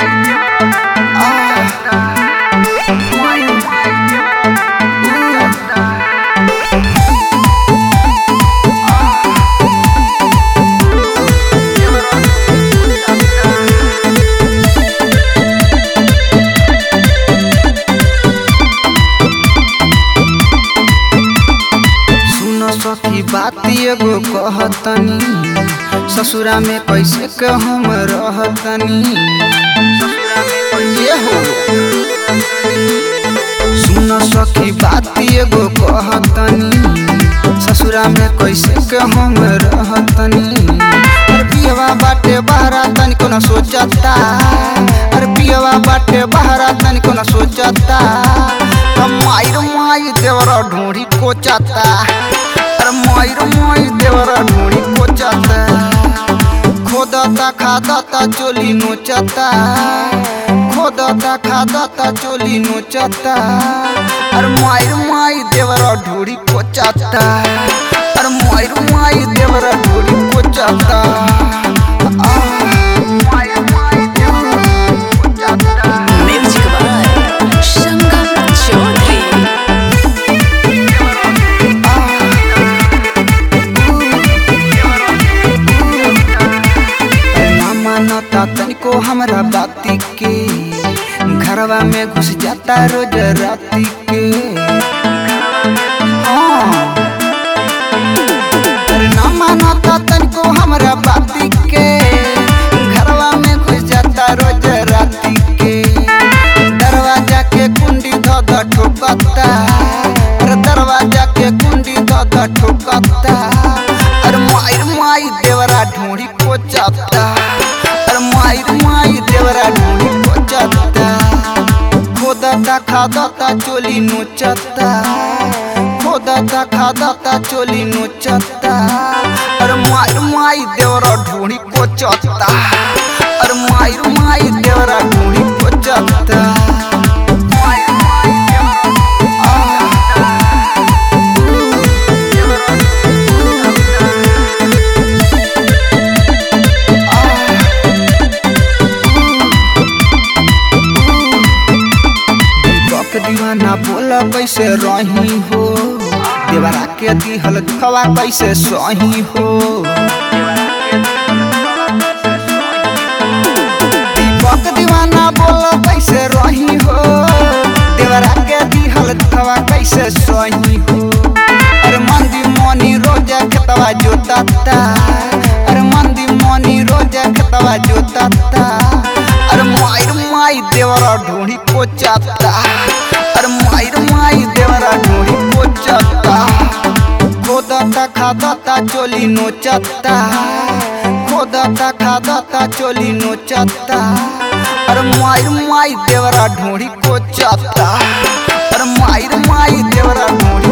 सुन सखी बात एगो कहतनी ससुरा में कैसे के हम रहतनी ये हो सुन सखी बात एगो कहतनी ससुरा में कैसे के हम रहतनी अरे पियवा बाटे बहरा तनी को न सोचता अरे पियवा बाटे बहरा तनी को न सोचता मायर माई देवरा ढूंढी कोचाता अरे मायर माई देवरा ढूंढी कोचाता खोदता खादता चोली नोचता खोदता खादता चोली नोचता अरे मायर माई देवरा ढूंढी कोचाता अरे मायर माई देवरा ढूंढी कोचाता आ, मायर माई देवरा ढूंढी कोचाता Music by Sangam Chaudhary. ना मानता तनिको हमरा बाती के घरवा में घुस जाता रोज राती के हाँ। अरे ना मानता तनिको हमरा बाती के घरवा में घुस जाता रोज राती के दरवाजा के कुंडी ध ध ठोकता अरे दरवाजा के कुंडी ध ध ठोकता अरे मायर माई देवरा ढूंढी कोचाता अरे मायर माई देवरा ढूंढी कोचाता खोदता खादता चोली नोचता खोदता खादता चोली नोचता अरे मायर माई देवरा ढूंढी कोचता अरे मायर माई देवरा ढूंढी कोचता मायर माई देवरा दीपक दीवाना बोला कैसे रही हो देवरा के दिहल दुखवा कैसे सही हो दीपक दीवाना बोला कैसे रही हो देवरा के दिहल दुखवा कैसे सही हो अरे मंदी मोनी रोजा खेतवा जोताता अरे मंदी मोनी रोजा खेतवा जोताता अरे मायर माई देवरा ढूंढी कोचाता अरे मायर माई देवरा ढूंढी कोचाता खोदता खादता चोली नोचता खोदता खादता चोली नोचता अरे मायर माई देवरा ढूंढी कोचाता अरे मायर माई देवरा ढूंढी